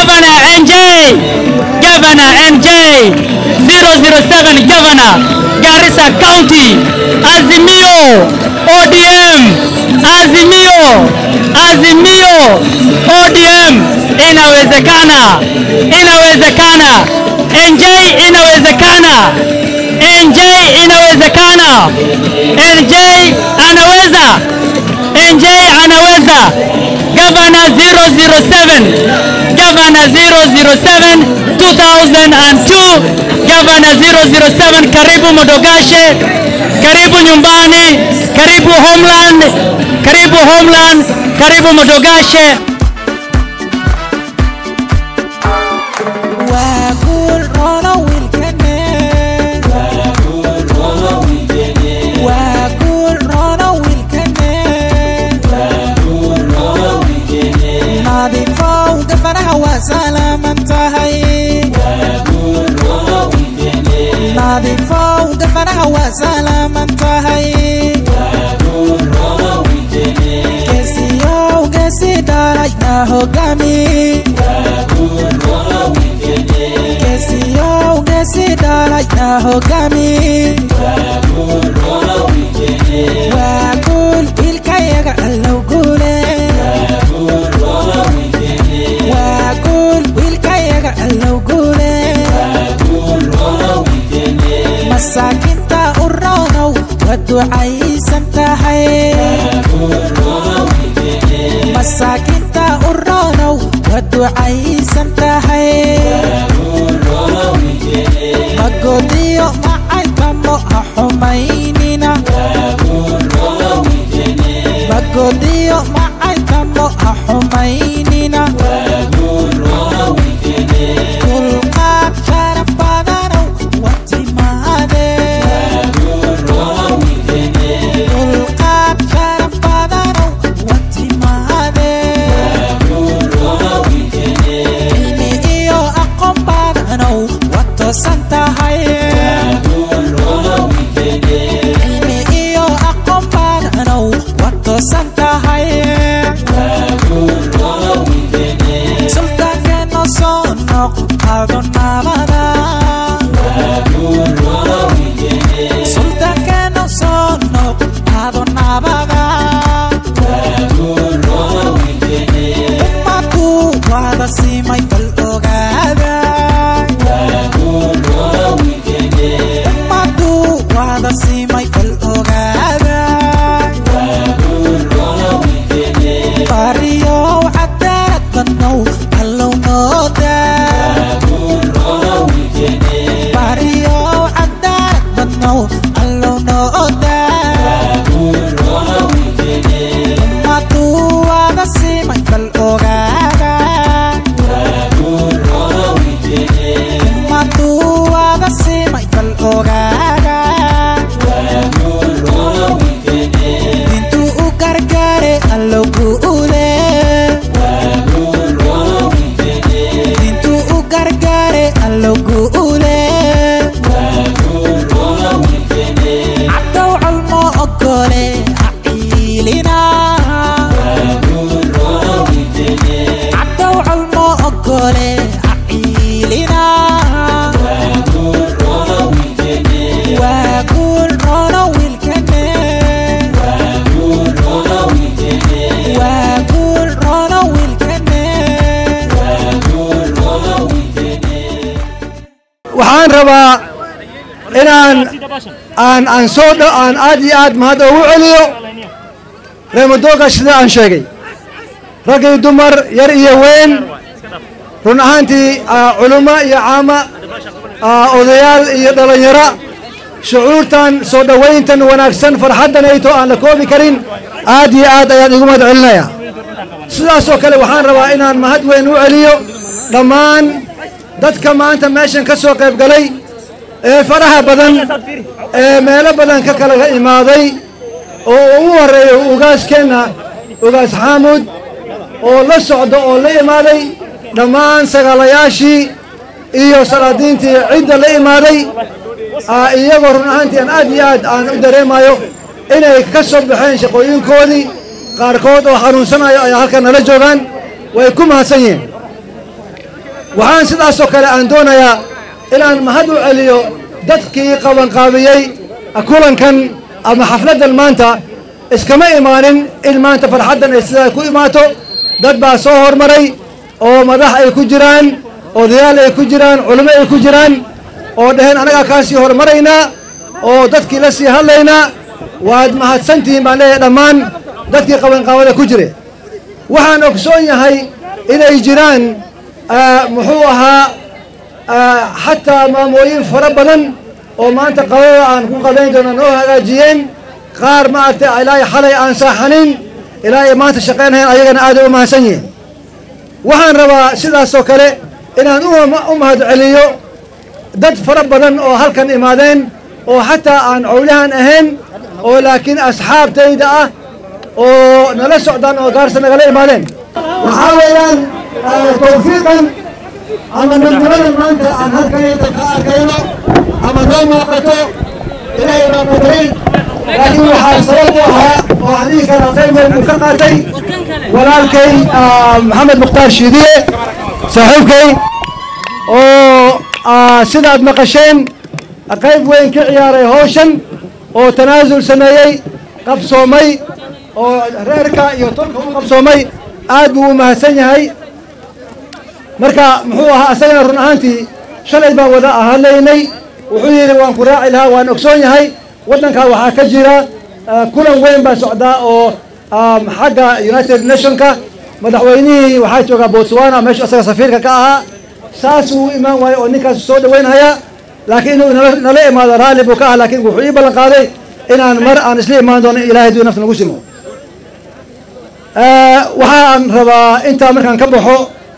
Governor NJ, Governor NJ, 007 Governor, Garissa County, Azimio, ODM, Azimio, Azimio, ODM, inawezekana, inawezekana, NJ inawezekana, NJ inawezekana, NJ anaweza, NJ anaweza, Governor 007, Governor 007, 2002, Governor 007, karibu Modogashe, karibu nyumbani, karibu Homeland, karibu Homeland, karibu Modogashe. waa guul roono wiilkane waa guul roono wiilkane nadiifow gafanaha waa salaaman tahay nadiifow gafanaha waa salaaman tahay geesiyow geesi dhalayna hogaami geesiyow geesi dhalayna hogaami waa guul wiilkayaga allow guule waa guul wiilkayaga allow guule masaakinta u roonow waa ducaysan tahay masaakinta u roonow waa ducaysan tahay magodiyo macaykamo ha xumaynina magodiyo macaykamo ha xumaynina dulqaad sharaf badanow waa timaade dulqaad sharaf badanow waa timaade cilmi iyo aqoon badanow waa toosan tahay cilmi iyo aqoon badanow waa toosan tahay sultaankeeno soo noq ado nabada sultaankeeno soo noq ado nabada ummadu waada simay bal ogaada ummadu waada simay bal ogaada bariyow cadaalad badnow allow nooda bariyow cadaalad badnow allow nooda ummadu waada simay bal ogaada ummadu waada simay bal ogaada intuu u gargaare allow guule intuu u gargaare allow guule cabdow colmo ogole ha ciilina cabdow colmo ogole ha ciilina waa guul roono wiilkane waa guul roono wiilkane waxaan rabaa inaan aan aan soo dho aan aad iyo aad mahad ugu celiyo reemadooga sida aan sheegay rag iyo dumar yar iyo weyn run ahaantii ah, culummo iyo caama ah, odayaal iyo dhallinyaro shucuurtan soo dhowayntan wanaagsan farxaddan ayto aan la koobi karin aad iyo aad ayaan igu mahad celinaya sidaasoo kale waxaan rabaa inaan mahad weyn u celiyo dhammaan dadka maanta meeshan ka soo qayb galay ee faraha badan ee meelo badan ka kala imaaday oo ugu horreeyo ugaaskeenna ugaas xaamud oo la socdo oo la imaaday dhammaan sagaalayaashii iyo salaadiintii cidda la imaaday ah, iyagoo run ahaantii aan aad iyo aad aan u dareemayo inay ka soo baxeen shaqooyinkoodii qaarkood oo xanuunsanayo ayaa halkan nala joogaan way ku mahadsan yihiin waxaan sidaasoo kale aan doonayaa inaan mahad u celiyo dadkii qabanqaabiyey kulankan ama xafladdan maanta iskama imaanin in maanta farxaddan ay sidaa ku imaato dad baa soo hormaray oo madax ay ku jiraan odayaal ay ku jiraan culimo ay ku jiraan oo dhaheen annagaa kaa sii hormaraynaa oo dadkii la sii hadlaynaa waad mahadsantihiin baan leeyahay dhammaan dadkii qabanqaabada ku jire waxaan ogsoon yahay inay jiraan muxuu ahaa xataa maamooyin fara badan oo maanta qabada aan ku qabayn doona noo hagaajiyeen qaar maaragtay ilaahay xalay aan saaxanin ilaahay maanta shaqaynhayan ayagana aaday u mahadsan yihiin waxaan rabaa sidaasoo kale inaan u mahad celiyo dad fara badan oo halkan imaadeen oo xataa aan cowlahan ahayn oo laakiin asxaabtayda ah oo nala socdaan oo gaarsa nagala imaadeen waxaa weeyaan tawfiiqan ama nabnimadan maanta aan halkanayda ka arkayno ama noo muuqato ilaahay baa qadaray laakiin waxaa sabab u ahaa oo adihi kala qayb weyn uu ka qaatay walaalkay maxamed mukhtaar shiidiye saaxiibkay oo sidaad maqasheen qayb weyn ka ciyaaray hawshan oo tanaasul sameeyey qabsoomay oo reerka iyo tolka u qabsoomay aad buu u mahadsan yahay marka muxuu ahaa asagana run ahaantii shalay baan wada hadlaynay wuxuu yidhi waan ku raaci lahaa waan ogsoon yahay waddankaa waxaa ka jira kulan weyn baa socdaa oo xagga united nationka madaxweynihii waxaa joogaa botswana meeshu asaga safiirka ka ahaa saasuu u imaan waayo oo ninkaas soo dhaweynhaya laakiin inuu nala imaado raalli buu ka ah laakiin wuxuu ii ballan qaaday inaan mar aan isla imaan doono ilahay haduu nafta nagu simo waxaan rabaa intaa markaan ka baxo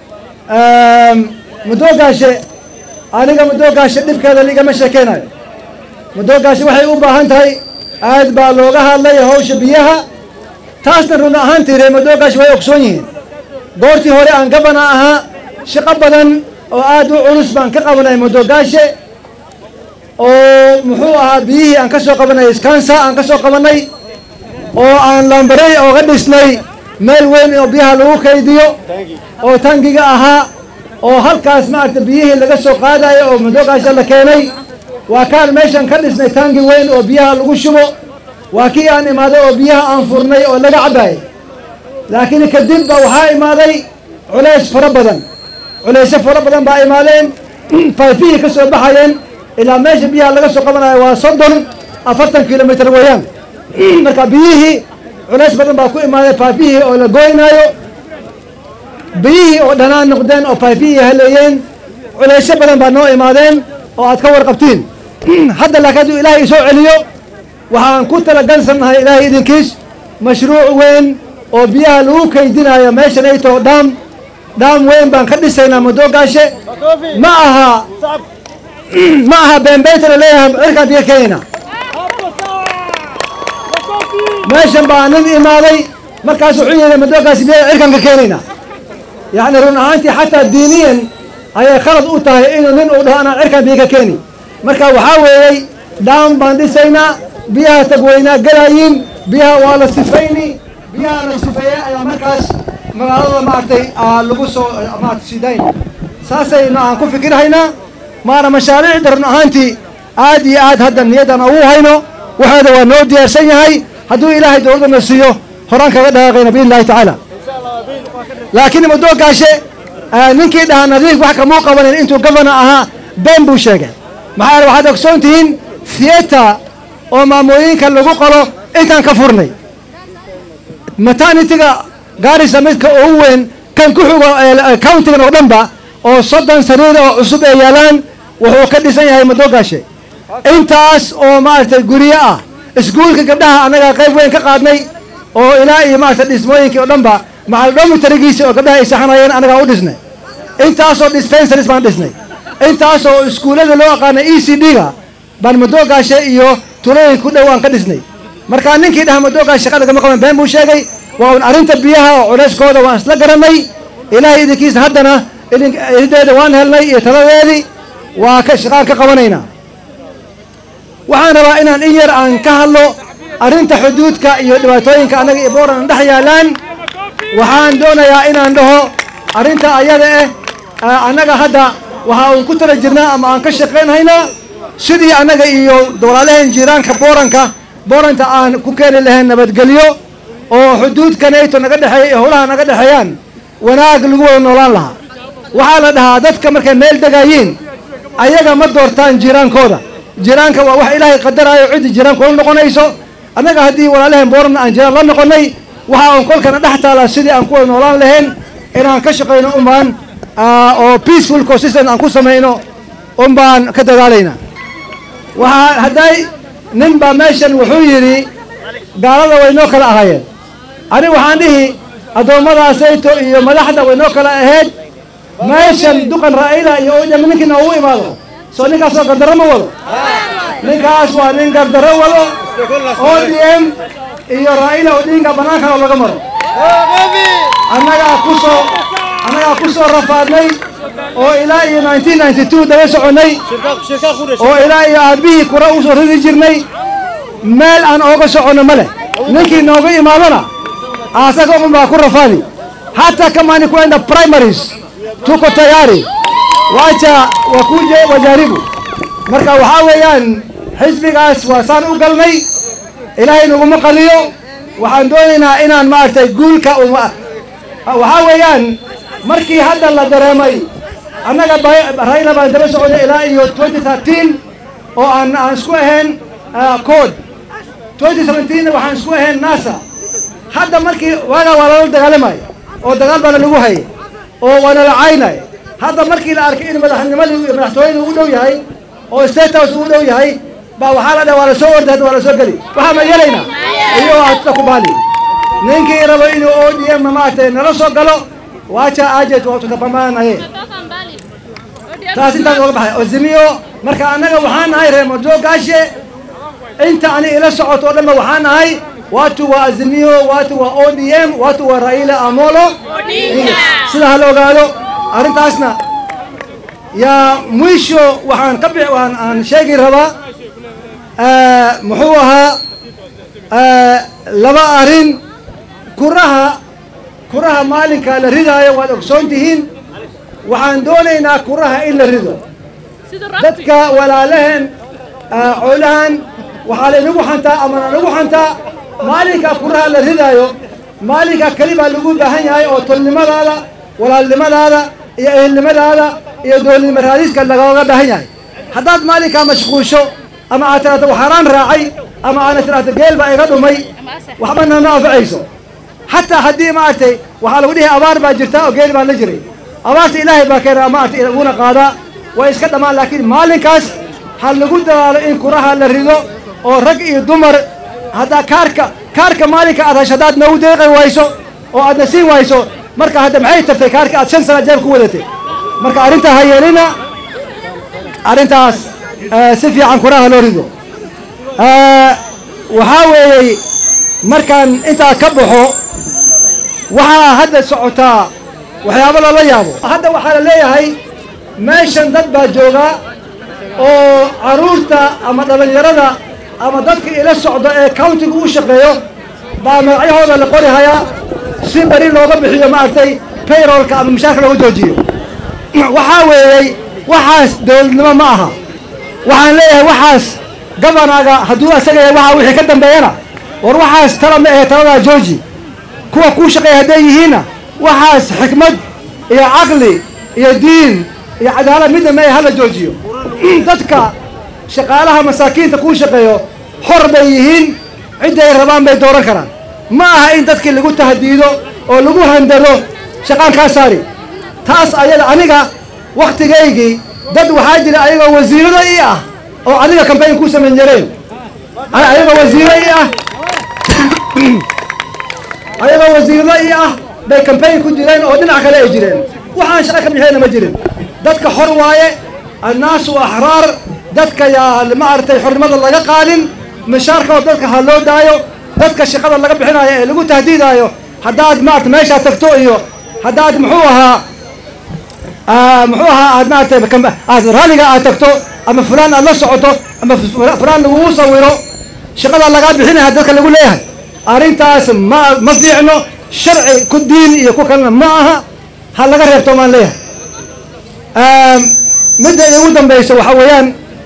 mudoogaashe aniga mudoogaashe dhibkeeda ligama sheekeynayo mudoogaashe waxay u baahan tahay aad baa looga hadlay hawsha biyaha taasna run ahaantii ree mudoogaashe way ogsoon yihiin goortii hore aan gabana ahaa shaqo badan oo aad u culus baan ka qabanay mudoogaashe oo muxuu ahaa biyihii aan ka soo qabanay skansa aan ka soo qabanay oo aan lambarey ooga dhisnay meel weyn oo biyaha lagu kaydiyo oo tangiga ahaa oo halkaas maaragta biyihii laga soo qaadayo oo madoogaasha la keenay waa kaan meeshan ka dhisnay tangi weyn oo biyaha lagu shubo waa kii aan imaaday oo biyaha aan furnay oo laga cabaayay laakiin kadib ba waxaa imaaday culays fara badan culaysyo fara badan baa imaadeen faafihii ka soo baxayeen ilaa meesha biyaha laga soo qabanayo waa soddon afartan kilomitr weeyaan marka biyihii culays badan baa ku imaaday faafihii oo la goynaayo biyihii oo dhanaan noqdeen oo faafihii haleeyeen culaysyo badan baa noo imaadeen oo aad ka warqabtiin hadda laakiin hadduu ilaahay isoo celiyo waxaan ku talagalsannahay ilaahay idinkiis mashruuc weyn oo biyaha lagu kaydinayo meeshan ay taho dhaam dhaam weyn baan ka dhisaynaa madoogaashe ma aha ma aha beenbeynta la leeyahay cirkaan biyo keenayna meeshan baa nin imaaday markaas wuxuu yidhi madoogaasi biyo cirkaan ka keenayna yacni run ahaantii xataa diiniyan ayay khalad u tahay inuu nin uu dhaho anaan cirkaan biyo ka keeni marka waxaa weeyey dhaam baan dhisaynaa biyaha tagweynaa galaayiin biyaha waa la sifayni biyaha la sifeeya ayaa markaas magaalada maaragtay lagu soo maarata sidayn saasaynu aan ku fikirhaynaa maana mashaariicda run ahaantii aad iyo aad hadda niyaddan ugu hayno waxeeda waa noo diyaarsan yahay hadduu ilaahay dowladdana siiyo horaan kaga dhaqaaqayna biidn illahi tacaala laakiin madoogaashe ninkii dhahaa nadiif wax kamuu qabanin intuu gavana ahaa been buu sheegay maxaa yeele waxaad ogsoon tihiin theater oo maamooyinka lagu qalo intaan ka furnay maternitiga gaarisa midka ugu weyn kan ku xugo countigan oo dhanba oo soddon sariir oo cusub ay yaalaan wuxuu ka dhisan yahay madoogaashe intaas oo maaragtay guryo ah iskuulka gabdhaha annagaa qayb weyn ka qaadnay oo ilaa iyo maaragtay dhismooyinkii oo dhanba macal domitarigiisi oo gabdhaha ay saxanayeen annagaa u dhisnay intaasoo dispensaries baan dhisnay intaasoo iskuullada loo aqaanay e c d-ga baan madoogaashe iyo tulooyinka ku dhow aan ka dhisnay markaa ninkii dhaha madoogaashe shaqada kama qaban been buu sheegay waa un arrinta biyaha oo culeyskooda waan isla garanay ilaahay idinkiisa haddana idideeda waan helnay iyo taladeedii waa ka shaqaan ka qabanaynaa waxaan rabaa inaan in yar aan ka hadlo arrinta xuduudka iyo dhibaatooyinka annaga iyo booran dhex yaalaan waxaan doonayaa inaan dhaho arrinta ayada eh annaga hadda waxa uun ku tala jirnaa ama aan ka shaqaynhaynaa sidii annaga iyo walaalaheen jiiraanka booranka booranta aan ku keeni lahayn nabadgelyo oo xuduudka nato naga dhexeeya iyo howlaha naga dhexeeyaan wanaag lagu wada noolaan lahaa waxaa la dhahaa dadka markay meel degaayiin ayaga ma doortaan jiraankooda jiraanka waa wax ilaahay qadaraayo ciddii jiraanku la noqonayso annaga haddii walaalaheen booran aan jiraan la noqonay waxa uun kolkana dhex taalaa sidii aan ku wada noolaan lahayn inaan ka shaqayno unbaan oo peaceful consistent aan ku samayno unbaan ka dadaalaynaa waxaa hadday nin baa meeshan wuxuu yidhi gaalada way noo kala ahaayeen aniga waxaan dhihi addoommadaasayto iyo madaxda way noo kala ahayd meeshan duqan raa'ila iyo odm ninkii noogu imaado soo ninkaasoo gardarro ma wado ninkaas waa nin gardarro wado o d m iyo raa'ila odinga bannaankana laga maro annagaa kusoo annagaa ku soo rafaadnay oo ilaa iyo nineteen ninety two daba soconnay oo ilaa iyo aabihii kura u soo ridi jirnay meel aan ooga soconno ma leh ninkii nooga imaadona asaga un baa ku rafaadi hata kama ni kwenda primaries tuko tayari wacha wakuje wajaribu marka waxaa weeyaan xisbigaas waa saan u galnay ilaahay naguma qaliyo waxaan doonaynaa inaan maaragtay guulka waxaa weeyaan markii hadda la dareemay annaga rayla baan daba soconay ilaa iyo twenty thirteen oo aan aan isku ahayn code twenty seventeenna waxaan isku ahayn nasa hadda markii waagaa waa lala dagaalamay oo dagaal baana lagu hayay oo waana la caynay hadda markii la arkay in madaxnimadii iyo madaxtooyada ugu dhow yahay oo state house ugu dhow yahay baa waxaa la dhaha waa la soo orday hadda waa la soo geli waxaa ma yeelaynaa iyo hata ku baali ninkii rabo inuu o d m maaragtay nala soo galo waaja ajet waa tutapambanaye taas intaas oga baxay ozimiyo marka annaga waxaan nahay reer madoogaashe inta ani ila socoto o dhanba waxaan nahay watu wa azimio watu wa o d m watu wa raila amolo sida ha la ogaado arrintaasna yaa mwisho waxaan ka bix waan aan sheegi rabaa muxuu ahaa laba arrin kuraha kuraha maalinka la ridaayo waad ogsoon tihiin waxaan doonaynaa kuraha in la rido dadka walaalaheen coolahan waxaa laynagu xantaa ama nanagu xantaa maalinka kuraha la ridaayo maalinka keli baa lagu baahan yahay oo tolnimadaada walaalnimadaada iyo ehelnimadaada iyo doolnimo raadiska lagooga baahan yahay haddaad maalinkaa mashquulsho ama aad tiraahdo waxaaraan raacay ama aana tiraahdo geel baa iga dhumay waxba nama anfacayso xataa haddii maaragtay waxaa lagu dhihi abaar baa jirta oo geel baa la jiray abaarta ilaahay baa keena maaragtay uguna qaadaa way iska dhammaan laakiin maalinkaas ha lagu dadaalo in kuraha la rido oo rag iyo dumar haddaa kaarka kaarka maalinka aad hasho haddaad noogu deeqi wayso oo aadna siin wayso marka hadda maxay tartay kaarka aad shan sana jeeb ku wadatay marka arrintaa ha yeelina arrintaas si fiican kuraha loo rido waxaa weeyey markaan intaa ka baxo waxaa hadda socotaa waxyaabo lala yaabo hadda waxaa la leeyahay meeshan dad baa joogaa oo caruurta ama dhallinyarada ama dadka ila socdo ee countiga u shaqeeyo baa magacyahooda la qori hayaa si beri looga bixiyo maaragtay payrollka ama mushaarka looga joojiyo waxaa weeyey waxaas dowladnimo ma aha waxaan leeyahay waxaas gabanaga hadduu asaga yahay waxa wixii ka dambeeyana war waxaas tala ma ahe taladaa jooji kuwa kuu shaqeeya hadday yihiinna waxaas xikmad iyo caqli iyo diin iyo cadaalad midna ma ahe hala joojiyo dadka shaqaalaha masaakiinta kuu shaqeeyo xor bay yihiin cidday rabaan bay dooran karaan ma aha in dadkii lagu tahdiido oo lagu handado shaqaan kaa saari taas ayada aniga wakhtigaygii dad waxaa jira ayagoo wasiirada ii ah oo adiga kambayn kuu samayn jareen ayagoo wasiiro ii ah ayagoo wasiirada ii ah bay kambayn ku jireen oo dhinac kale ay jireen waxaan shaqo ka bixiyeyna ma jirin dadka xor waaye annaasu axraar dadka yaa maaragtay xornimada laga qaadin mishaarkooda dadka ha loo daayo dadka shaqada laga bixinayo ee lagu tahdiidaayo haddaad maarata meeshaa tagto iyo haddaad muxuu ahaa muxuu ahaa aad maaragtay aad ralliga aad tagto ama fulaan aad la socoto ama fulaan lagugu sawiro shaqada lagaa bixinaya dadka lagu leeyahay arrintaas ma ma fiicno sharci ku diin iyo ku kalena ma aha ha laga reebto maan leeyahay midda igu dambaysa waxaa weeyaan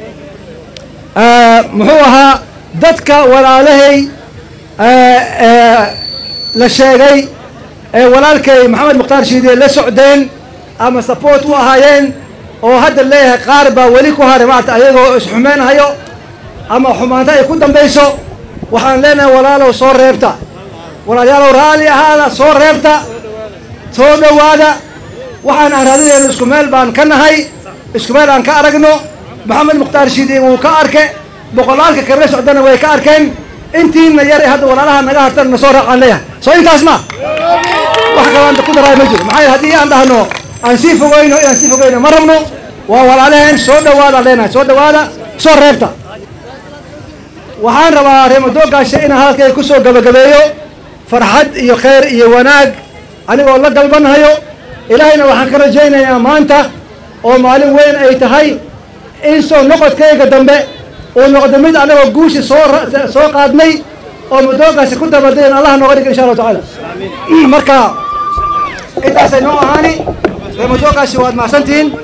muxuu ahaa dadka walaalahay la sheegay ee walaalkay maxamed mukhtaar shiide la socdeen ama support u ahaayeen oo hadda leeyahay qaar baa weli ku haray maarata ayagoo isxumeynahayo ama xumaanta ay ku dambayso waxaan leenahay walaalow soo reebta walaalayaalow raalli ahaada soo reebta soo dhowaada waxaan aan raadinayno isku meel baan ka nahay isku meel aan ka aragno maxamed mukhtaar shiidi wuu ka arke boqolaalka kale socdana way ka arkeen intiina yar ee hadda walaalaha naga hartan na soo raacaan leeyahay soo intaas ma wax kalaanta ku daraay ma jiro maxaa yeele haddii aan dhahno aan sii fogeyno inaan sii fogeyno ma rabno waa walaalaheen soo dhowaada leenahay soo dhowaada soo reebta waxaan rabaa reemadoogaasha inaan hadalkay ku soo gabagabeeyo farxad iyo khayr iyo wanaag anigoo la galbanhayo ilaahayna waxaan ka rajaynayaa maanta oo maalin weyn ay tahay in soo noqodkayga dambe uu noqdo mid anagoo guushi soo soo qaadnay oo madoogaasi ku dabadayan allah nooga dhig insha allahu tacaala marka intaasay noo ahaani reemadoogaasi waad mahadsantihiin